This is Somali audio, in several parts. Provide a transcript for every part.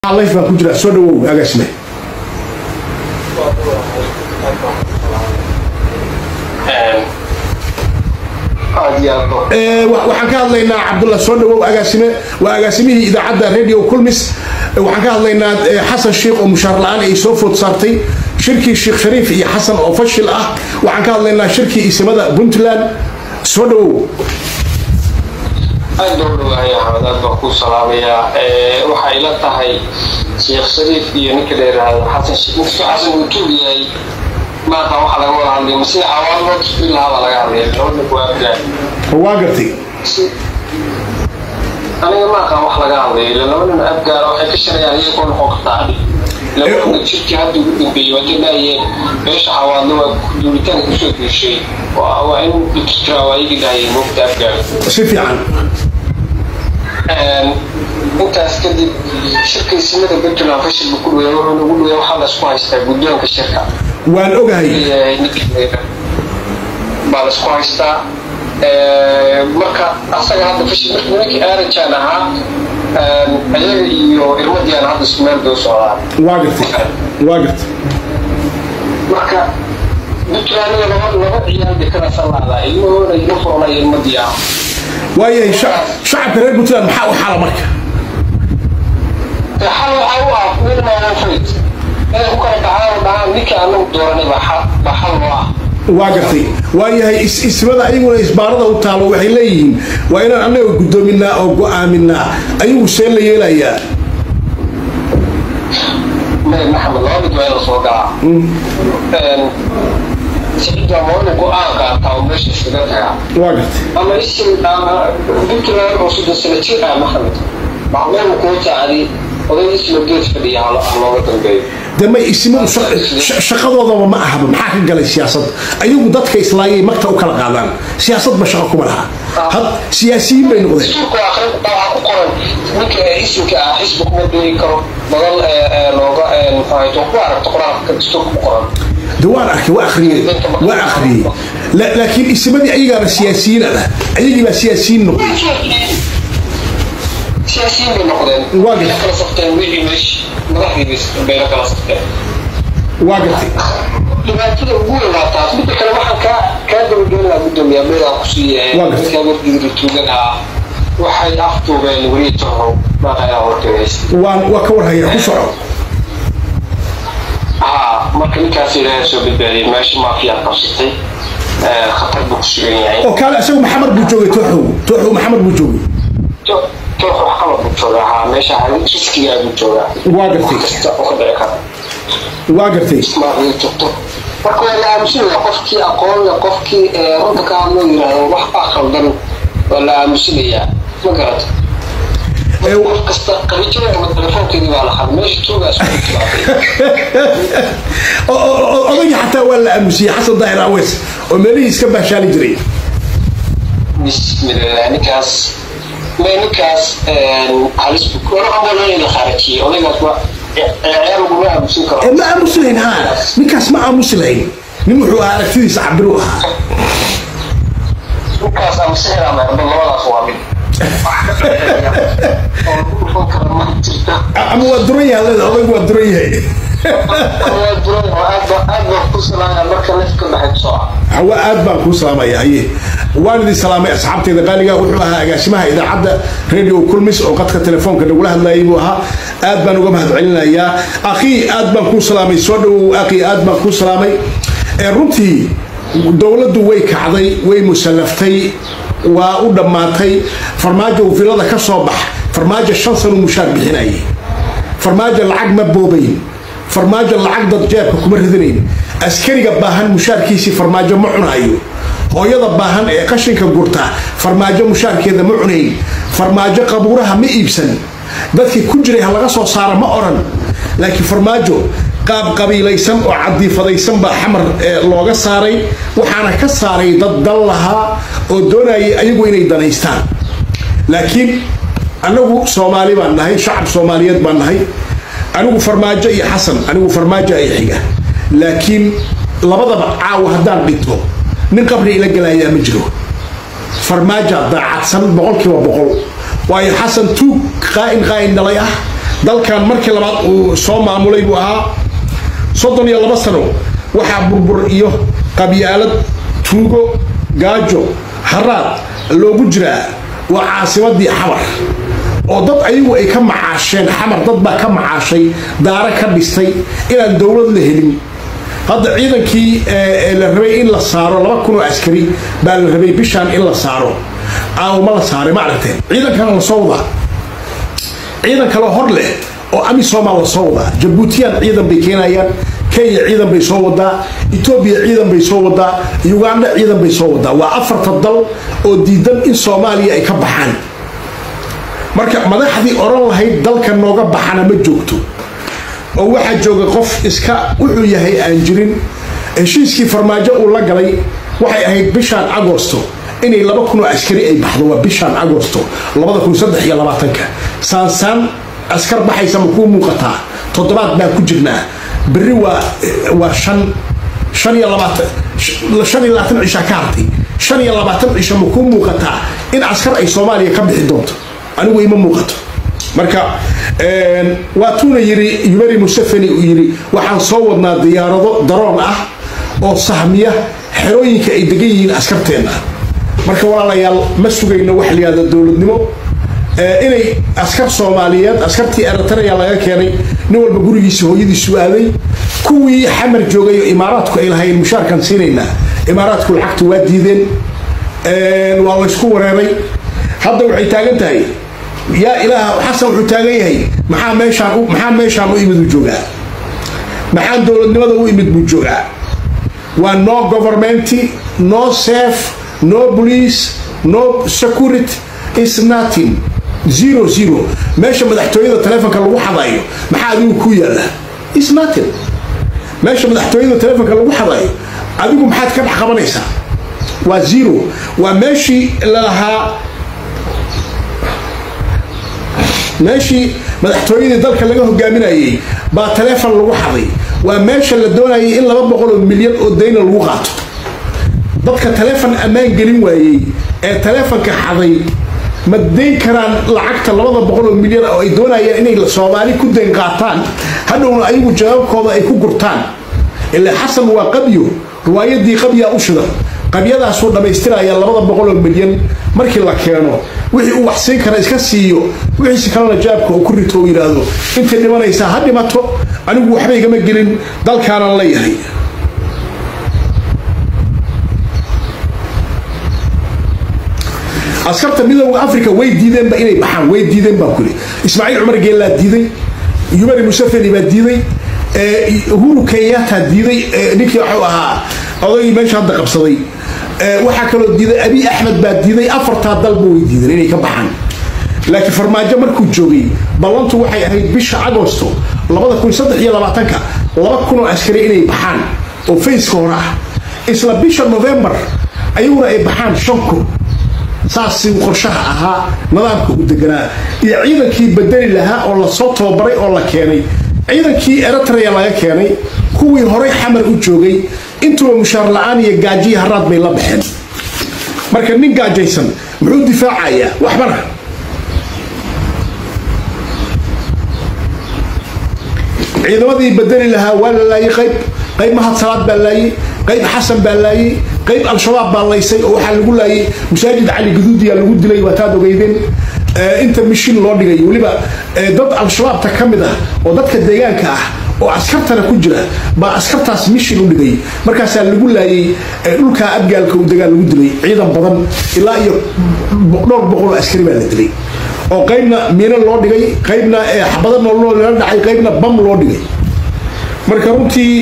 life baan ku jira soo dhawow agaasme waxaan ka hadlaynaa cabdullah soo dhawow agaasime waa agaasimihii idaacadda radio kulmis waxaan ka hadlaynaa xasan sheikh oo mushaar la-aan ay soo food saartay shirkii sheekh shariif iyo xasan oo fashil ah waxaan ka hadlaynaa shirkii isimada puntland soo dhawow aad baa u dhawaaya axmed aad baan ku salaamayaa waxay ila tahay sheekh shariif iyo ninka la yidhaahdo xasan sheekh inkastoo xasan uu tuug yahay maanta waxaa laga wada hadlay masida cawaal loo tusbin lahaa baa laga hadlaya labada kuwaabgaa waa gartay aniga maaqan wax laga hadlayo ila laba nin abgaara waxay ka shalayaan iyagoo noqon kartaa labada jirkii hadda ugu dambeeyey waa dadhaayeen meesha xawaadlo waa duuritaanka kusoo duushay waa in ikiraa waa igi dhahayeen moogta abgaara si fiican intaas kadib shirka isimada puntland fashilba ku dhuwey wuxuu nagu dhuwey waxaa laisku haystaa guddoonka shirka waan ogahay baa laisku haystaa marka asaga hadda fashil marka nimankii aarajaan ahaa ayaga iyo irmadiyan hadda isku meel bay u socdaan waa gartay waa gartay marka puntlandiga laba laba ciyaal bay kala salaadaa ilmahooda iyo furna iyo ilmadiyaa waayahay shacabka reer puntland maxaa u xala marka xal waxaa u ah wilmafayd inay ku kala baxaan dhahaan ninka anagu dooranay baa xal loo ah waa gartay waayahay ismada ayaguna isbaarada u taalo waxay leeyihiin waa inaan annaga guddoominaa oo go-aaminaa ayagu see la yeelayaa maxamed laba mid waa in la soo galaa sicida waa inuu go-aan qaataa oo meesha iskaga tagaa waa gartay ama isim puntland oo soddon sano jir ah maxamed macluum kuu tacdi oday isma geed fadhiya looga dambeeyo de may isimadu shaqadoodaba ma ahaba maxaa ka galay siyaasad ayagu dadka islaayay magta u kala qaadaan siyaasadba shaqo kuma laha had siyaasiyiin bay noqdeen dastuurka akhrin waxaa ku qoran ninka isimka ah xisbi kuma beeri karo badan looga muxuu ku aragto qoraalka dastuurka ku qoran de waan arkay waa akhriyey waa akhriyey laakiin isimadii ayagaaba siyaasiyiin ah ayagii baa siyaasiyiin noqday siyaasiyiin bay noqdeen Waa Waxay kala safteen wixii meesh madaxdii bay la kala safteen waa gartay dhibaatada ugu weyn waa taas midda kale waxaan kaa kaa dabagelin lahaa guddoomiyaa meedaa ku siiye Waa gartay. ninkaa wardigri tuugan ah waxay aftuubeen weliya torrow maaqayaa warkagays waan waa ka warhaya ku soco haa marka ninkaas ilaahay soo badbaadiyay meesha maafiyaa qabsatay khatar buu ku sugan yahay oo kaale isagu maxamed buu joogay tooxow tooxow maxamed buu joogay toox wax qalab buu joogaa haa meesha riskigaa buu joogaa waa gartay wax kasta oo ka dhici kara waa gartay maafiya joogto marka waa la aamusinaya qofkii aqoon leh qofkii runta ka hadloo yidhaahdo wax baa khaldan waa la aamusinayaa ma garata qof kasta qarijada ama telefoonkeedii baa la xaday meesha tuugaa isku timaatay odayga xataa waa la aamusiyey xasan daahir aweys oo meelihii iska baashaali jiray bismillah ninkaas me ninkaas halis walaxamala la khaarajiyey odaygaas waa ciyaar laguma aamusin karo ma aamusi lahayn ha ninkaas ma aamusi lahayn nin wuxuu ahaa aragtidiisa cabiru ahaa ninkaas ama sixir ama erba labadaas waa mid oo lagu dhufan kara ma jirta ama waa duran yahay leeda odaygu waa duran yahay waa duran oo aad baa aad baa ku salaaya marka lefka dhaxay soo ah hawa aad baan kuu salaamaya aye waan idin salaamay asxaabteyda qaaliga wuxuu ahaa agaasimaha idaacadda radio kulmis oo qadka telefoonka nagula hadlayay buu ahaa aad baan uga mahad celinayaa akhii aad baan kuu salaamay soo dhawow akhii aad baan kuu salaamay ee runtii dowladdu way kacday way musallaftay waa u dhammaatay farmaajo uu filada ka soo bax farmaajo shan sano mushaar bixinayay farmaajo lacag ma boobayn farmaajo lacag dad jeebka kuma ridinayn askariga baahan mushaarkiisii farmaajo ma cunayo hooyada baahan ee qashinka gurta farmaajo mushaarkeeda ma cunayn farmaajo qabuuraha ma iibsan dadkii ku jiray ha laga soo saara ma odhan laakiin farmaajo qaab qabiilaysan oo cadiifadaysan baa xamar looga saaray waxaana ka saaray dad dal lahaa oo doonayay ayagu inay danaystaan laakiin anagu soomaali baan nahay shacab soomaaliyeed baan nahay anigu farmaajo iyo xasan anigu farmaajo ay xiga laakiin labadaba caawa haddaan dhinto nin qabri ila gelayaa ma jiro farmaajo daacadsan boqolkiiba boqol waayo xasan tuug qaa'in qaa'in dhalay ah dalkan markii labaad uu soo maamulay buu ahaa soddon iyo laba sano waxaa burbur iyo qabyaalad tuugo gaajo haraad loogu jiraa waa caasimadii xamar oo dad ayagu ay ka macaasheen xamar dad baa ka macaashay daara ka dhistay inaan dowlad la helin hadda ciidankii la rabay in la saaro laba kun oo askari baa la rabay bishaan in la saaro aawma la saaray ma aragteen ciidankana la soo wadaa ciidan kaloo hor leh oo amisomaa la soo wadaa jabuutiyaan ciidan bay keenayaan kenya ciidan bay soo wadaa etoobiya ciidan bay soo wadaa uganda ciidan bay soo wadaa waa afarta dal oo diidan in soomaaliya ay ka baxaan marka madaxdii oran lahayd dalka nooga baxana ma joogto oo waxaa jooga qof iska wuxuu yahay aan jirin heshiiskii farmaajo uu la galay waxay ahayd bishaan agosto inay laba kun oo askari ay baxdo waa bishaan agosto labada kun saddex iyo labaatanka saansaan askar baxaysa ma kuu muuqataa toddobaad baan ku jirnaa berri waa waa shan shan iyo labaatan shan iyo labaatan cisha ka hartay shan iyo labaatan cisha ma kuu muuqataa in askar ay soomaaliya ka bixi doonto anigu ima muuqato marka waa tuuna yiri yuberi museveni uu yiri waxaan soo wadnaa diyaarado daroon ah oo sahmiya xerooyinka ay degan yihiin askarteenna marka walaalayaal ma sugayno wax layihahda dowladnimo inay askar soomaaliyeed askartii eritrea laga keenay nin walba gurigiisa hooyadiisu aaday kuwii xamar joogay oo imaaraadku ay lahayn mushaarkan siinaynaa imaaraadku lacagtu waa diideen waa laysku wareeray hadda waxay taagan tahay yaa ilaah xasan wuxuu taagan yahay maxaa meeshaan maxaa meeshaan u imid uu joogaa maxaan dowladnimada u imid buu joogaa waa no government no safe no police no security is nothing zero zero meesha madaxtooyada taleefonka lagu xadayo maxaa adigu ku yaalla is nothing meesha madaxtooyada taleefonka lagu xadayo adigu maxaad ka dhex qabanaysaa waa zero waa meeshii lalahaa meeshii madaxtooyadii dalka laga hogaaminayay baa taleefon lagu xaday waa meesha la doonayay in laba boqol oo milyan oo dayna lagu qaato dadka taleefon ammaan gelin waayey ee taleefonka xaday ma dayn karaan lacagta labada boqol oo milyan oo ay doonayaan inay soomaali ku dayn qaataan hadhowna ayagu jawaabkooda ay ku gurtaan ilaa xasan waa qabyo riwaayadii qabyaa u shidan qabyadaasuu dhammaystiraya labada boqol oo milyan markii la keeno wixii uu waxsiin kara iska siiyo wixiisi kalena jaabka uu ku rito uu yidhaahdo intay dhimanaysaa ha dhimato anigu waxba igama gelin dalkaanan leeyahay askarta midooda africa way diideenba inay baxaan way diideen baa kuli ismaaciil cumar geellaa diiday yuberi museveni baa diiday uhuru kenyatta diiday ninkii waxuu ahaa odaygii meesha hadda qabsaday waxaa kaloo diiday abi axmed baa diiday afartaa dalba way diideen inay ka baxaan laakiin farmaajo markuu joogay ballantu waxay ahayd bisha agosto labada kun saddex iyo labaatanka laba kun oo askari inay baxaan oo fayska hore ah isla bisha novembar ayaguna ay baxaan shan kun saasii qorshaha ahaa nidaamka u deganaa iyo ciidankii bedeli lahaa oo lasoo tababaray oo la keenay ciidankii eritrea laga keenay kuwii horay xamar u joogay intuba mushaar la-aan iyo gaajiyi haraad bay la baxeen marka nin gaajaysan muxuu difaacayaa waxbana ciidamadii bedeli lahaa waa la laayay qayb qayb mahad salaad baa laayay qayb xasan baa laayay qayb al-shabaab baa laysay oo waxaa lagu laayay masaajid cali gaduudiyaa lagu dilay waa taad ogeydeen inta mishin loo dhigay weliba dad al-shabaabta ka mid ah oo dadka deegaanka ah oo askartana ku jira baa askartaas mishin u dhigay markaasaa lagu laayay dhulkaa abgaalka uu degaan lagu dilay ciidan badan ilaa iyo dhowr boqol oo askari baa la dilay oo qaybna miino loo dhigay qaybna xabada noolnoo lala dhacay qaybna bam loo dhigay marka runtii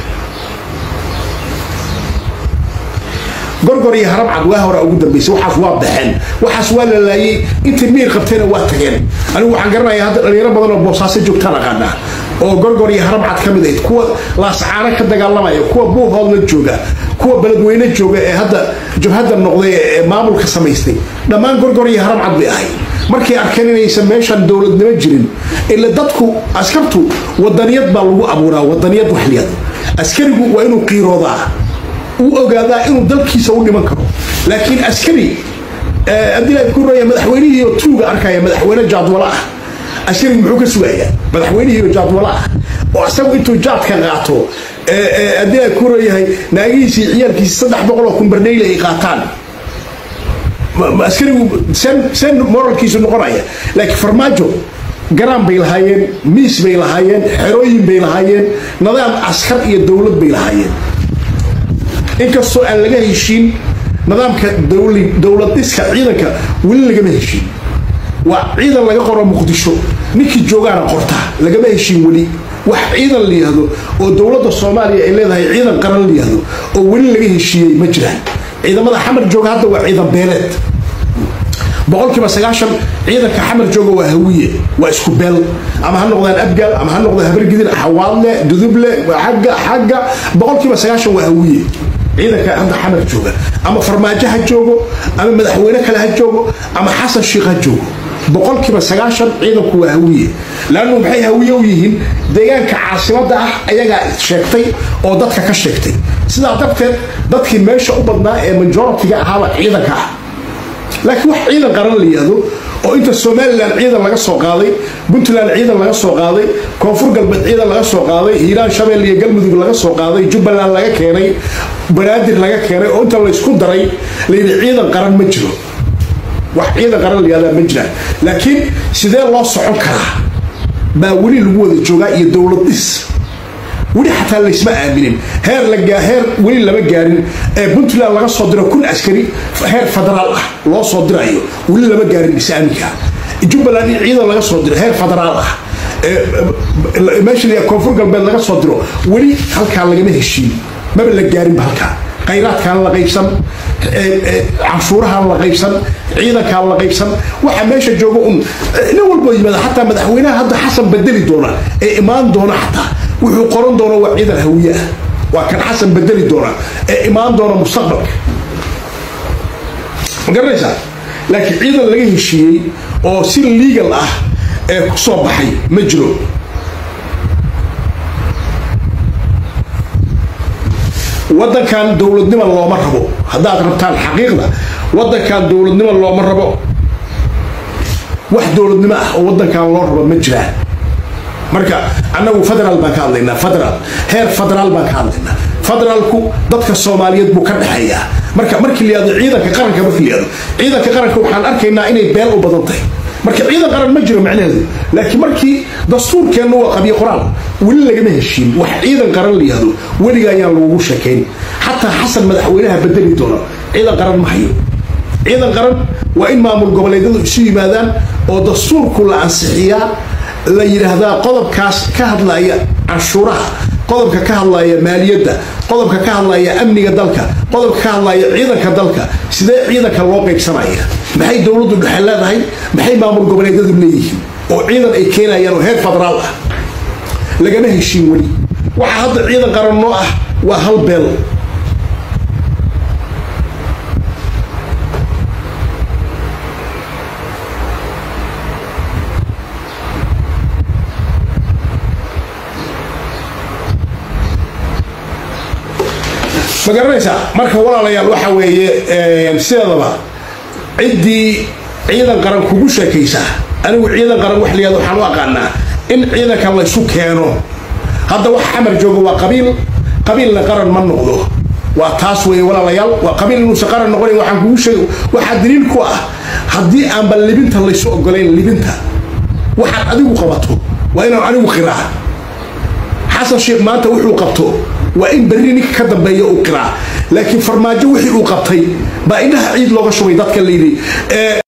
gorgor iyo harabcad waa hore ugu dambaysay waxaas waa baxeen waxaas waa la laayay intay miir qabteena waa tageen anigu waxaan garanayaa hadda dhalinyaro badan oo boosaaso joogtaan aqaanaa oo gorgor iyo harabcad ka mid ahayd kuwa laascaano ka dagaalamaya kuwa buuhoodla jooga kuwa beledweyne jooga ee hadda jabhadda noqday ee maamulka samaystay dhammaan gorgor iyo harabcad bay ahayd markay arkeen inaysan meeshan dowladnimo jirin ila dadku askartu wadaniyad baa lagu abuuraa wadaniyad waxliyad askarigu waa inuu qiiroodaa uu ogaadaa inuu dalkiisa u dhiman karo laakiin askari haddii la ku raya madaxweynihii tuuga arkaya madaxweyne jaadwalo ah askarigu muxuu ka sugayaa madaxweynihiiba jaadwala ah oo asagu intuu jaadka qaato haddii ay ku leeyahay naagihiisii ciyaalkiisi saddex boqol oo kumbardhayle ay qaataan askarigu sen sen moralkiisu noqonaya laakiin farmaajo garaan bay lahaayeen miis bay lahaayeen xerooyin bay lahaayeen nidaam askar iyo dowlad bay lahaayeen inkastoo aan laga heshiin nidaamka dowlad dhiska ciidanka weli lagama heshiin waa ciidan laga qoro muqdisho ninkii joogaana qorta lagama heshiin weli wax ciidan la yihahdo oo dowladda soomaaliya ay leedahay ciidan qaran la yihahdo oo weli laga heshiiyey ma jiraan ciidamada xamar jooga hadda waa ciidan beeleed boqolkiiba sagaashan ciidanka xamar jooga waa hawiye waa isku beel ama ha noqdaan abgaal ama ha noqdaan habargidir xawaadle duduble xagga xagga boqolkiiba sagaashan waa hawiye ciidanka hadda xamar jooga ama farmaajo ha joogo ama madaxweyne kale ha joogo ama xasan sheikh ha joogo boqolkiiba sagaashan ciidanku waa hawiye laannu maxay hawiye u yihiin deegaanka caasimada ah ayagaa sheegtay oo dadka ka sheegtay sidaa darteed dadkii meesha u badnaa ee majoritiga ahaaba ciidanka ah laakiin wax ciidan qaran la yihahdo oo inta somalilan ciidan laga soo qaaday puntland ciidan laga soo qaaday koonfur galbeed ciidan laga soo qaaday hiiraan shabelle iyo galmudug laga soo qaaday jubbaland laga keenay banaadir laga keenay oo inta laysku daray layidhi ciidan qaran ma jiro wax ciidan qaran la yihahdaa ma jiraan laakiin sidee loo socon karaa baa weli lagu wada joogaa iyo dowlad dhis weli xataa laysma aaminin heer heer weli lama gaarin ee puntland laga soo diro kun askari heer federaal ah loo soo dirayo weli lama gaarin is-aaminka jubbaland in ciidan laga soo diro heer federaal ah meesha la koonfur galbeed laga soo diro weli halkaa lagama heshiin maba la gaarinba halkaa khayraadkaan la qaybsan canshuurahaan la qaybsan ciidankaan la qaybsan waxa meesha jooga un nin walboo yimaada xataa madaxweynaha hadda xasan bedeli doona ee imaan doona xataa wuxuu qoran doona waa ciidan hawiye ah waa kan xasan bedeli doona ee imaan doona mustaqbalka ma garanaysaa laakiin ciidan laga heshiiyey oo si legal ah ee ku soo baxay ma jiro waddankan dowladnimo looma rabo haddaad rabtaan xaqiiqda waddankan dowladnimo looma rabo wax dowladnimo ah oo waddankan loo rabo ma jiraan marka annagu federaal baan ka hadlaynaa federaal heer federaal baan ka hadlaynaa federaalku dadka soomaaliyeed buu ka dhexeeyaa marka markii la yihahdo ciidanka qaranka markii la yihahdo ciidanka qaranka waxaan arkaynaa inay beel u badan tahay marka ciidan qaran ma jiro macnaheedu laakiin markii dastuurkeenna waa qabiyo qoraal weli lagama heshiin wax ciidan qaran la yihahdo weliga ayaan lagugu sheekayn xataa xasan madaxweynaha bedeli doono ciidan qaran ma hayo ciidan qaran waa in maamul goboleedyadu isu yimaadaan oo dastuurku la ansixiyaa la yidhaahdaa qodobkaas ka hadlaya canshuuraha qodobka ka hadlaya maaliyadda qodobka ka hadlaya amniga dalka qodobka ka hadlaya ciidanka dalka sidee ciidanka loo qaybsanaya maxay dowladdu dhexe leedahay maxay maamul goboleedyadu leeyihiin oo ciidan ay keenayaan oo heer federaal ah lagama heshiin weli waxaa hadda ciidan qaran noo ah waa hal beel ma garanaysaa marka walaalayaal waxa weeye sideedaba ciddii ciidan qaran kugu sheekaysaa anigu ciidan qaran wax layihahdo waxaan u aqaanaa in ciidanka laysu keeno hadda wax xamar joogo waa qabiil qabiilna qaran ma noqdo waa taas weeye walaalayaal waa qabiil inuusan qaran noqonayn waxaan kugu sheeg waxaa daliil ku ah haddii aanba libinta laysu ogolayn libinta waxaad adigu qabato waa inaan anigu qiraa xasan sheekh maanta wuxuu qabto waa in berri ninka ka dambeeya uu qiraa laakiin farmaajo wixii uu qabtay baa indhaha ciid looga shubay dadka layidhi